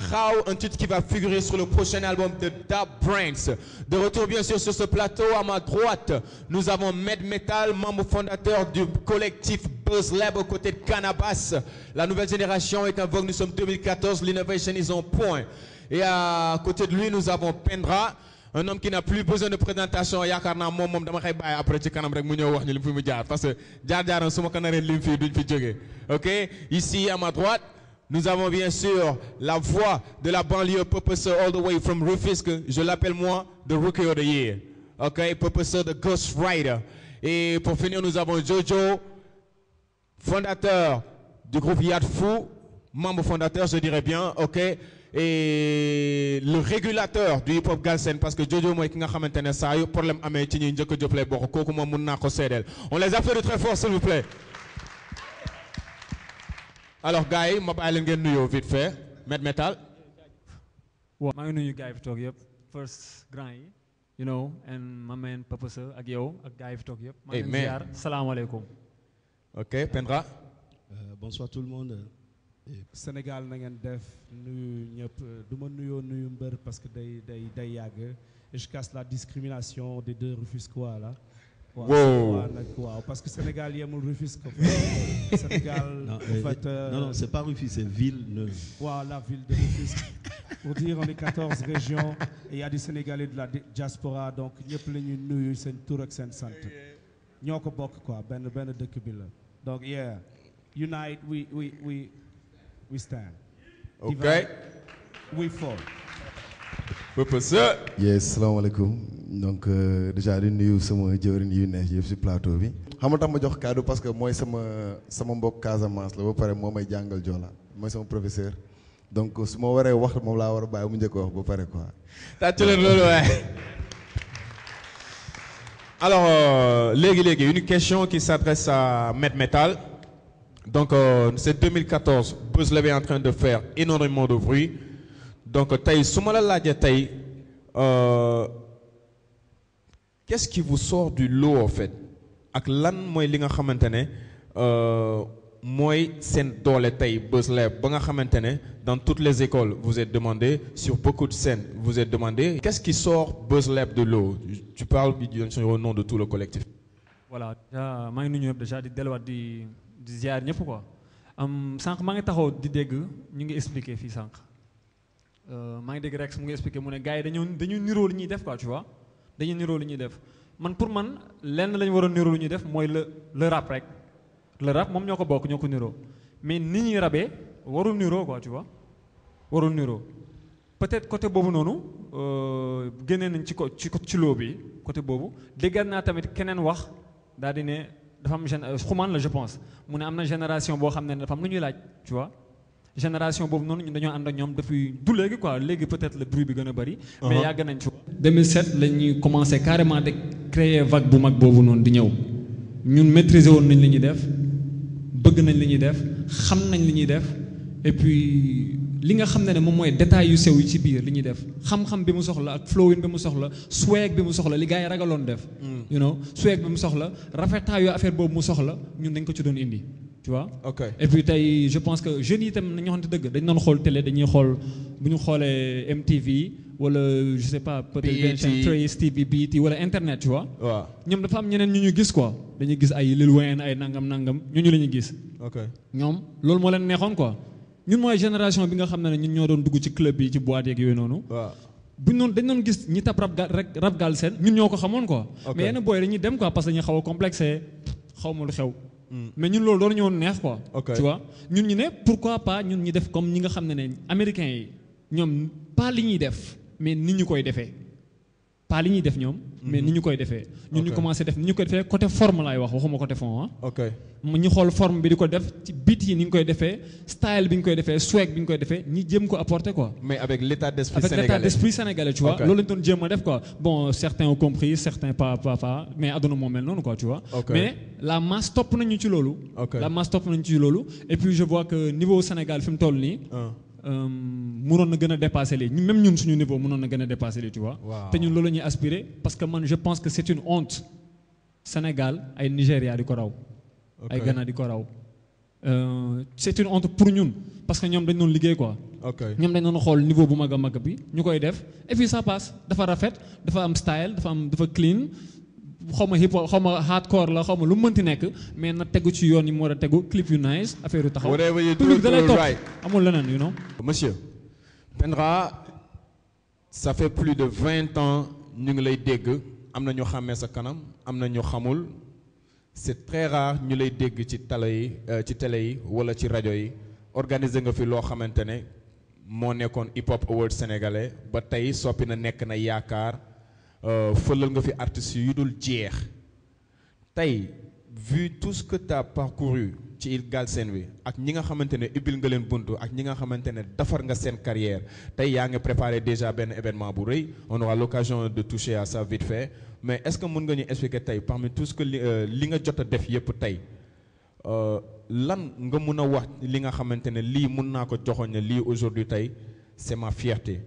How, un titre qui va figurer sur le prochain album de Dab Brains. De retour bien sûr sur ce plateau, à ma droite, nous avons Med Metal, membre fondateur du collectif Buzz Lab aux côtés de Cannabis. La nouvelle génération est en vogue, nous sommes 2014, l'innovation is on point. Et à côté de lui, nous avons Pendra, un homme qui n'a plus besoin de présentation yaakaar naa moom moom dama koy bàyyi après ci kanam rek mu ñëw wax ñu li mu fi mu jaar parce que jaar-jaaram su ma ko naree lim fii duñ fi jógee ok ici à ma droite nous avons bien sûr la voix de la banlieue Purpose all the way from Rufisque je l'appelle moi the Rookie of the Year ok Purpose the Ghost Rider et pour finir nous avons Jojo fondateur du groupe Yad Fou membre fondateur je dirais bien ok et le régulateur du hip hop galsen parce que Jojo mooy ki nga xamante ne saa yu problème amee ci ñuy njëkk a jëf lay bokk kooku moom mun naa ko seedeel on les applaudit très fort s'il vous plaît. alors gars yi ma bàyyi leen ngeen nuyoo vite fait Med Metal. waaw maa ngi nuyu gars yi fi toog yëpp first grand yi you know and ma man Purpose ak yow ak gars yi fi toog yëpp. maa ngi leen Amen. ziar salaamaaleykum. ok Pendra. Euh, bonsoir tout le monde. Sénégal na ngeen def nuyu ñëpp du ma nuyoo nuyu mbër parce que day day day yàgg et je casse la discrimination des deux Rufisquois là. waaw Wow. waaw nag waaw parce que Sénégal yemul Rufisque. Sénégal Non, en euh, fait. euh, non, non, c'est pas Rufus, c'est Villeneuve. waaw la ville de Rufisque. pour dire on est 14 régions et il y a des Sénégalais de la di- diaspora donc ñëpp la ñuy nuyu seen tur ak seen sant. ñoo ko bokk quoi benn benn dëkk bi la donc yeah unite we we we we stand. ok Divide, we fall. Purpose. yes salaamaaleykum donc euh, déjà di nuyu sama jëwriñ yu neex yëpp ci plateau bi. xam nga tax ma jox kaddu parce que mooy sama sama mbokk Casamance la ba pare moo may jàngal Joola mooy sama professeur donc su ma waree wax moom laa war a bàyyi mu njëkk a wax ba pare quoi. tàcc leen loolu waaye. alors euh, léegi léegi une question qui s'adresse à Med Metal donc euh, c'est 2014 Buzz Lab est en train de faire énormément de bruit donc tey su ma la laajee tey euh, qu'est-ce qui vous sort du lot en fait ak lan mooy li nga xamante ne euh, mooy seen doole tey Buzz Lab ba nga xamante ne dans toutes les écoles vous êtes demandé sur beaucoup de scènes vous êtes demandé qu'est-ce qui sort Buzz Lab de l'eau tu parles bien sûr au nom de tout le collectif voilà déjà maa ngi nuyu ñëpp déjà di delluwaat di di ziar ñëpp quoi am sànq maa ngi taxaw di dégg ñu ngi expliquer fii sànq Euh, maa ngi dégg Rex mu ngi expliquer mu ne gars yi dañoo dañu niroo li ñuy def quoi tu vois dañu niroo li ñuy def man pour man lenn la ñu war a niroo li ñuy def mooy le le rap rek le rap moom ñoo ko bokk ñoo ko niroo mais ni ñuy rabee warul niroo quoi tu vois warul niroo peut-être côté boobu noonu euh, génnee nañ ci ko ci ko- ci loo bi côté boobu déggaat naa tamit keneen wax daal di ne dafa am gén xumaan la je pense mu ne am na génération boo xam ne dafa am lu ñuy laaj tu vois génération boobu noonu ñun dañoo ànd ak ñoom depuis du léegi quoi léegi peut-être le bruit bi gën a bari. mais yàgg nañ ci. 2007 la ñuy commencé carrément de créer vague bu mag boobu noonu di ñëw ñun maîtriser woon nañ li ñuy def bëgg nañ li ñuy def xam nañ li ñuy def et puis li nga xam ne ne moom mooy détails yu sew yi ci biir li ñuy def xam-xam bi mu soxla ak flowing bi mu soxla swag bi mu soxla li gars yi ragaloon def. you know swag bi mu soxla rafetaayu affaire boobu mu soxla ñun dañ ko ci doon indi tu vois. ok et puis tey je pense que jeunes yi itam nañu waxante dëgg dañ doon xool télé dañuy xool bu ñu xoolee MTV wala je sais pas peut-être benn chaîne Trace TV BET wala internet tu vois. waaw ñoom dafa am ñeneen ñu ñu gis quoi dañuy gis ay Lil Wayne ay nangam nangam ñooñu la ñuy gis. ok ñoom loolu moo leen neexoon quoi ñun mooy génération bi nga xam ne ñun ñoo doon dugg ci club yi ci boîte yeeg yooyu noonu. waaw bu ñu doon dañ doon gis ñi tab rap gal rek rap gal seen ñun ñoo ko xamoon quoi. Ok. mais yenn booy dañuy dem quoi parce que dañuy xaw a complexé xaw ma lu xew. mais ñun loolu doon ñëwoon neex quoi. Ok. tu vois ñun ñu ne pourquoi pas ñun ñu def comme ñi nga xam ne ne américains yi ñoom pas li ñuy def mais ni ñu koy defee. pas li ñuy def ñoom. mais ni ñu koy defee. ñun ñu Ok. commencé def ni ñu koy defee côté forme laay wax waxuma côté fond ah. ok mu ñu xool forme bi di ko def ci beat yi ni ñu koy defee style bi ñu koy defee swag bi ñu koy defee ñi jëm ko apporter quoi. mais avec l'état d'esprit avec l'état sénégalais d'esprit sénégalais tu vois Ok. loolu lañ doon jéem a def quoi bon certains ont compris certains pas pas pas mais aduna moo mel noonu quoi tu vois Ok. mais la masse topp nañu ci loolu Ok. la masse topp nañu ci loolu et puis je vois que niveau Sénégal fi mu toll nii Ah. euh, mënoon na gën a dépasser lii ñun- même ñun suñu niveau mënoon na gën a dépasser lii tu vois Waaw. te ñun loolu la ñuy aspirer parce que man je pense que c'est une honte Sénégal ay Nigéria di ko raw ay Ok. Ghana di ko raw euh, c'est une honte pour ñun parce que ñoom dañ doon liggéey quoi. ok ñoom dañ doon xool niveau bu mag a mag bi ñu koy def et puis ça passe dafa rafet dafa am style dafa am dafa clean xaw ma hip hop xaw ma hardcore la xaw ma lu mu mënti nekk mais na tegu ci yoon yi mu war a tegu clip yu nice affaire yu taxaw. Whatever you do, public da lay do topp right. amul leneen you know. Monsieur, Pendra, ça fait plus de 20 ans ñu ngi lay dégg am na ñu xàmmee sa kanam am na ñu xamul c'est très rare ñu lay dégg ci télé yi euh, ci télé yi wala ci rajo yi organiser nga fi loo xamante ne moo nekkoon hip hop award sénégalais ba tey soppi na nekk na yaakaar euh, fëlal nga fi artistes yu dul jeex tey vu tout ce que tu as parcouru ci il Galsen bi ak ñi nga xamante ne ubbil nga leen buntu ak ñi nga xamante ne defar nga seen carrière tey yaa ngi préparé déjà benn événement bu rëy on aura l'occasion de toucher à ça vite fait mais est-ce que mën nga ñu expliquer tey parmi tout ce que li euh, li nga jot a def yépp tey euh, lan nga mun a wax li nga xamante ne lii mun naa ko joxoon ne lii aujourd'hui tey c'est ma fierté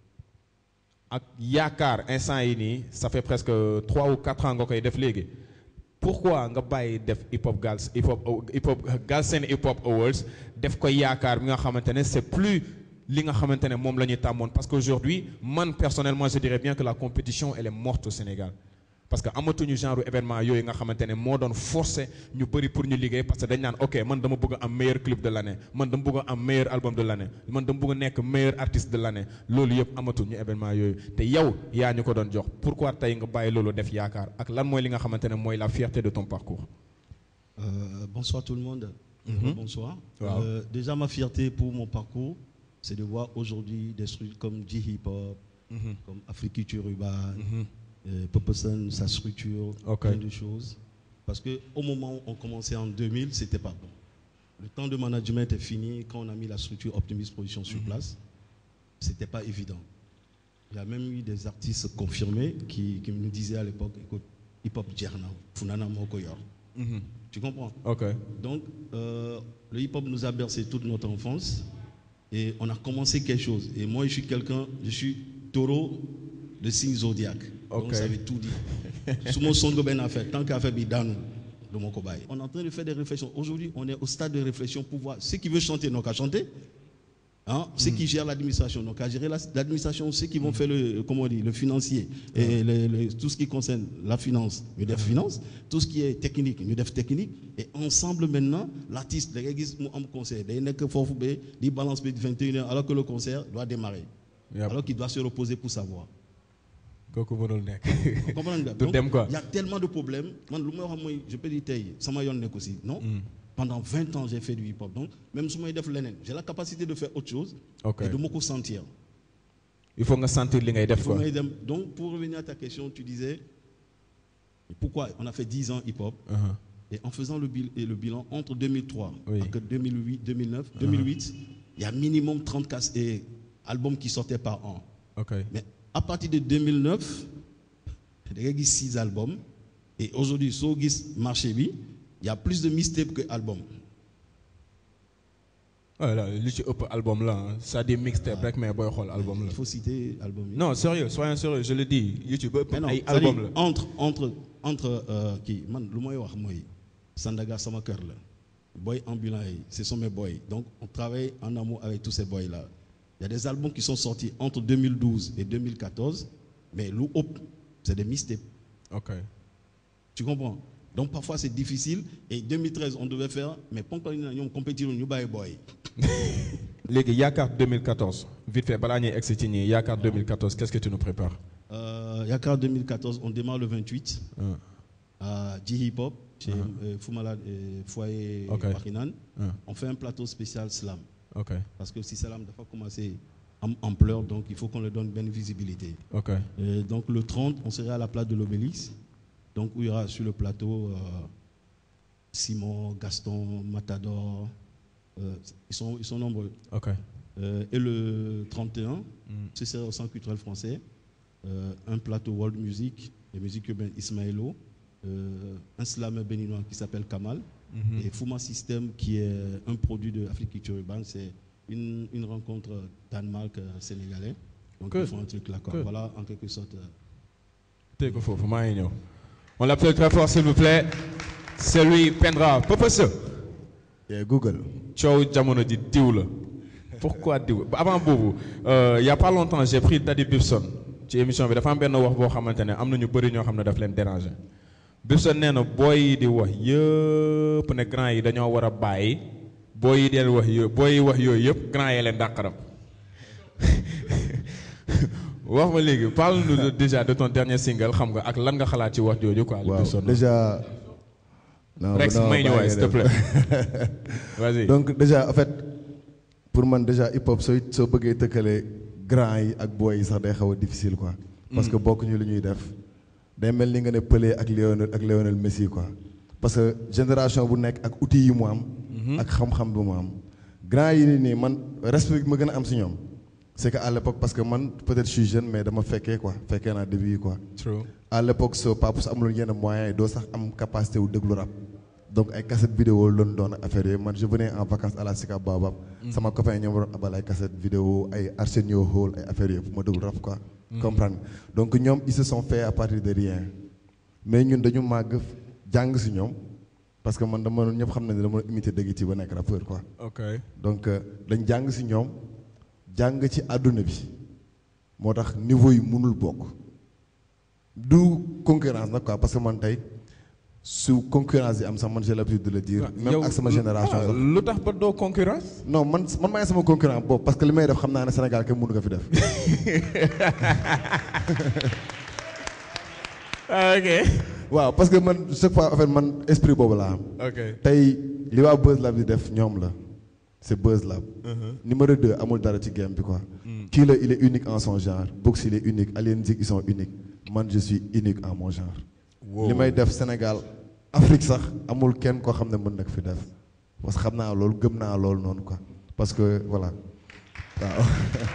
ak yaakaar instant yi nii ça fait presque trois ou quatre ans nga koy def léegi pourquoi nga bàyyi def hip hop gals hip hop hip hop Galsen hip hop awards def ko yaakaar bi nga xamante ne c'est plus li nga xamante ne moom la ñuy tàmmoon parce qu'aujourd'hui man personnellement je dirais bien que la compétition elle est morte au Sénégal parce que amatuñu genre événement yooyu nga xamante ne moo doon forcer ñu bëri pour ñu liggéey parce que dañ naan ok man dama bëgg a am meilleur clip de l'année man dama bëgg a am meilleur album de l'année man dama bëgg a nekk meilleur artiste de l'année loolu yëpp amatuñu événement yooyu te yow yaa ñu ko doon jox pourquoi tey nga bàyyi loolu def yaakaar ak lan mooy li nga xamante ne mooy la fierté de ton parcours. Euh, bonsoir tout le monde. Mhm. Bonsoir. Wow. Euh, déjà, ma fierté pour mon parcours, c'est de voir aujourd'hui des structures comme J-Hip Hop, comme Africulture Urbaine, euh, Poposon, sa structure, Ok. plein de choses. Parce qu'au moment où on commençait en 2000, c'était pas bon. Le temps de management est fini. Quand on a mis la structure Optimist Production sur place, c'était pas évident. Il y a même eu des artistes confirmés qui, qui nous disaient à l'époque, écoute, hip-hop Djerna, Funana Mokoyor. Tu comprends ok donc, euh, le hip-hop nous a bercé toute notre enfance et on a commencé quelque chose. Et moi, je suis quelqu'un, je suis taureau de signe zodiaque. Ok. Donc, ça veut tout dire. Sous mon son de ben affaire, tant qu'à faire bidano de mon cobaye. On est en train de faire des réflexions. Aujourd'hui, on est au stade de réflexion pour voir ceux qui veulent chanter, n'ont qu'à chanter. Hein? Ceux qui gèrent l'administration, donc à gérer la- l'administration, ceux qui vont faire le, comment on dit, le financier, et le- le- tout ce qui concerne la finance, nous devons finance, tout ce qui est technique, nous devons technique, et ensemble maintenant, l'artiste, les gars, ils ont un concert, ils n'ont que fort, ils balancent 21h, alors que le concert doit démarrer, Yep. alors qu'il doit se reposer pour savoir. kooku mënul nekk. Vous comprenez, gars? Du Donc, dem, quoi. Il y a tellement de problèmes. Man, lu may wax mooy, je peux dire, tey, sama yoon nekk aussi, non? Pendant 20 ans, j'ai fait du hip-hop. Donc, même si je fais j'ai la capacité de faire autre chose Ok. et de me sentir. il faut nga sentir li ngay def Il faut quoi. may dem. Donc, pour revenir à ta question, tu disais pourquoi on a fait 10 ans hip-hop Uh-huh. et en faisant le, bil- et le bilan entre 2003 Oui. et 2008, 2009, 2008, il y a minimum 30 cas- et albums qui sortaient par an. ok Mais à partir de 2009, il y a 6 albums. Et aujourd'hui, sur le marché, bi, il y a plus de mixtapes que albums. voilà li ci ëpp album la ah c'est-à-dire mixtape rek mais booy xool album la. Il faut citer album. bi. non sérieux soyons sérieux je le dis YouTube ëpp Mais non, ay c'est-à-dire, album la. entre entre entre euh, kii man lu may wax mooy Sandaga sama kër la boy ambulant yi ce sont mes boys donc on travaille en amour avec tous ces boys là il y a des albums qui sont sortis entre 2012 et 2014 mais lu ëpp c'est des mixtapes ok tu comprends donc parfois c'est difficile et 2013 on devait faire mais ponkal yi ñoom compétir ñu bàyyi boy léegi yaakaar 2014 vite fait balaa ñuy egsi ci ñii yaakaar 2014 qu'est-ce que tu nous prépares. euh, Yakar 2014 on démarre le 28 Ah, à J-Hip Hop chez euh, Foumalade et Foyer Ok. Wakinan. ah, On fait un plateau spécial slam. ok Parce que si slam doit commencer en ampleur, donc il faut qu'on leur donne bonne visibilité. ok Et donc le 30, on sera à la place de l'Obélix. Donc où il y aura sur le plateau euh, Simon, Gaston, Matador. euh, ils, sont, ils sont nombreux. ok Euh, et le 31, ce sera au Centre culturel français. euh, un plateau world music, de musique urbaine Ismaëlo. euh, un slammer béninois qui s'appelle Kamal. Et Fuma System, qui est un produit de Afrique Culture Urbaine, c'est une, une rencontre Danemark-Sénégalais. Donc, Good. ils font un truc là. Quoi. Good. Voilà, en quelque sorte. euh, tey ko foofu maa ngi ñëw. on l'appelle très fort s'il vous plaît. c'est lui Pendra Papa Sow. Yeah, Google. coow jamono ji diw la pourquoi diw avant boobu euh, il y a pas longtemps j'ai pris Daddy Bibson ci émission bi dafa am benn wax boo xamante ne am na ñu bëri ñoo xam ne daf leen déranger Bibson nee na booy yi di wax yëpp ne grand yi dañoo war a bàyyi booy yi di wax yooyu booy yi wax yooyu yëpp grand yi leen dàqaram wax ma léegi parle-nous de- déjà de ton dernier single xam nga ak lan nga xalaat ci wax jooju quoi. waaw Bibson déjà. non Rex non, may ñu bàyyi waay nga s'il te def. plaît vas-y. donc déjà en fait pour man déjà hip hop sooy soo bëggee tëkkale grand yi ak boy yi sax day xaw a difficile quoi. parce que bokkuñu lu ñuy def. day mel ni nga ne Pelé ak Lionel ak Lionel Messi quoi. parce que génération bu nekk ak outils yi mu am. ak xam-xam bu mu am. grand yi nii nii man respect bi ma gën a am si ñoom. c'est que à l'époque parce que man peut-être je suis jeune mais dama fekkee quoi fekkee naa début yi quoi. True. à l'époque soo papa su amuloon yenn moyens yi doo sax am capacité wu déglu rap donc ay cassette vidéo loon doon affaire yooyu man je venais en vacances à la Sicap Baobab sama copain ñoom waroon abal ay cassette vidéo ay Arsenio Hall ay affaires yooyu pour ma déglu rap quoi comprendre nga donc ñoom ils se sont fait à partir de rien mais ñun dañu màgg jàng si ñoom parce que man dama ñëpp xam nañ ne dama imiter dëgg ci ba nekk rappeur quoi ok donc euh, dañ jàng si ñoom jàng ci àdduna bi moo tax niveau yi mënul bokk du concurrence nag quoi parce que man tey su concurrence yi am sax man j'ai l'habitude de le dire même Yow- ak sama génération ah, sax lu tax ba doo concurrence. non man man maay sama concurrent boobu parce que li may def xam naa ne Sénégal kenn mënu ko fi def ok. waaw parce que man chaque fois en fait man esprit boobu laa am ok. tey li waa Buzz Lab di def ñoom la c'est Buzz Lab numéro 2 amul dara ci game bi quoi kii la il est unique en son genre Box il est unique Alien Zik ils sont uniques man je suis unique en mon genre li may def Sénégal Afrique sax amul kenn koo xam ne mën na ko fi def parce que xam naa loolu gëm naa loolu noonu quoi parce que voilà waaw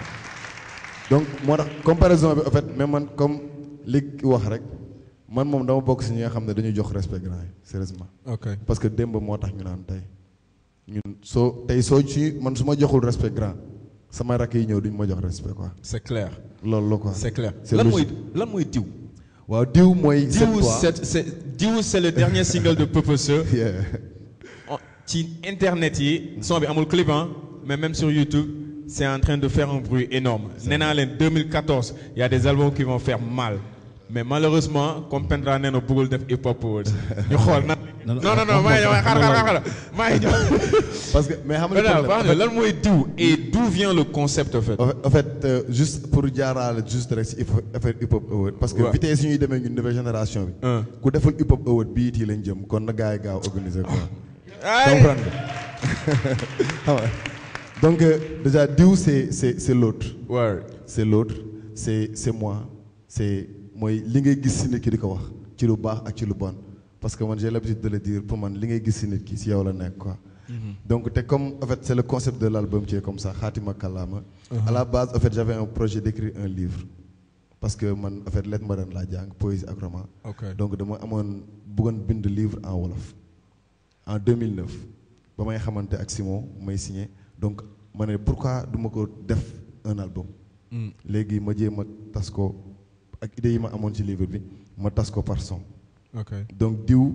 donc moo tax comparaison bi en fait mais man comme li ki wax rek man moom dama bokk si ñi nga xam ne dañuy jox respect grand yi sérieusement ok. parce que démb moo tax ñu naan tey ñun soo tey soo ci man su ma joxul respect grand sama rakk yi ñëw duñ ma jox respect quoi c'est clair. loolu la quoi. c'est clair. c'est lan mooy logique. lan mooy diw. waaw diw mooy. diw cette fois c'est c'est diw c'est le dernier single de Purpose. Yeah. En- ci internet yi son bi amul clip hein, mais même sur YouTube c'est en train de faire un bruit énorme nee naa leen 2014 il y a des albums qui vont faire mal mais malheureusement comme Pendra nee na bëggul def hip hop awards ñu xool na non non non maa ngi ñëw xaar xaar xaar maa ngi ñëw parce que mais xam nga Pendra le wax problème na lan mooy diw et d'où vient le concept en fait en fait, en fait euh, juste pour jaaraale juste rek si hip hop affaire hip hop award parce que Ouais. vitesse yi ñuy demee ñun nouvelle génération bi. Hein. ku deful hip hop award bii tii lañ jëm kon na gars yi gaaw organiser quoi. Ay. comprendre nga xam nga donc euh, déjà diw c'est c'est c'est l'autre Word. c'est l'autre c'est c'est moi c'est mooy li ngay gis si nit ki di ko wax ci lu baax ak ci lu bon parce que man j'ai l'habitude de le dire pour man li ngay gis si nit ki si yow la nekk quoi donc te comme en fait c'est le concept de l'album qui est comme ça Xaatima Kàllaama à la base en fait j'avais un projet d'écrire un livre parce que man en fait lettre moderne laa jàng poésie ak roman Ok. donc dama amoon bëggoon bind livre en wolof en 2009 ba may xamante ak Simon may signé donc ma ne pourquoi du ma ko def un album léegi ma jéem a tas ko ak idée yi ma amoon ci livre bi ma tas ko par son ok donc diw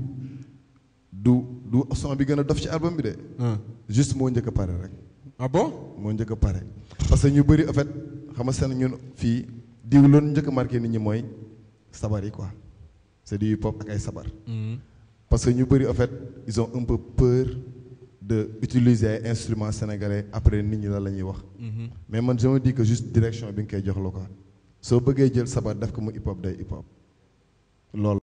du du son bi gën a dof ci album bi de Hein. juste moo njëkk a pare rek ah bon moo njëkk a pare parce que ñu bëri en fait xam nga seen ñun fii diw loolu njëkk a marqué nit ñi mooy sabar yi quoi c'est du hip hop ak ay sabar parce que ñu bëri en fait ils ont un peu peur de utiliser ay instruments sénégalais après nit ñi la la ñuy wax mais man je me dis que juste direction bi nga koy jox la quoi soo bëggee jël sabar def ko mu hip hop day hip hop loolu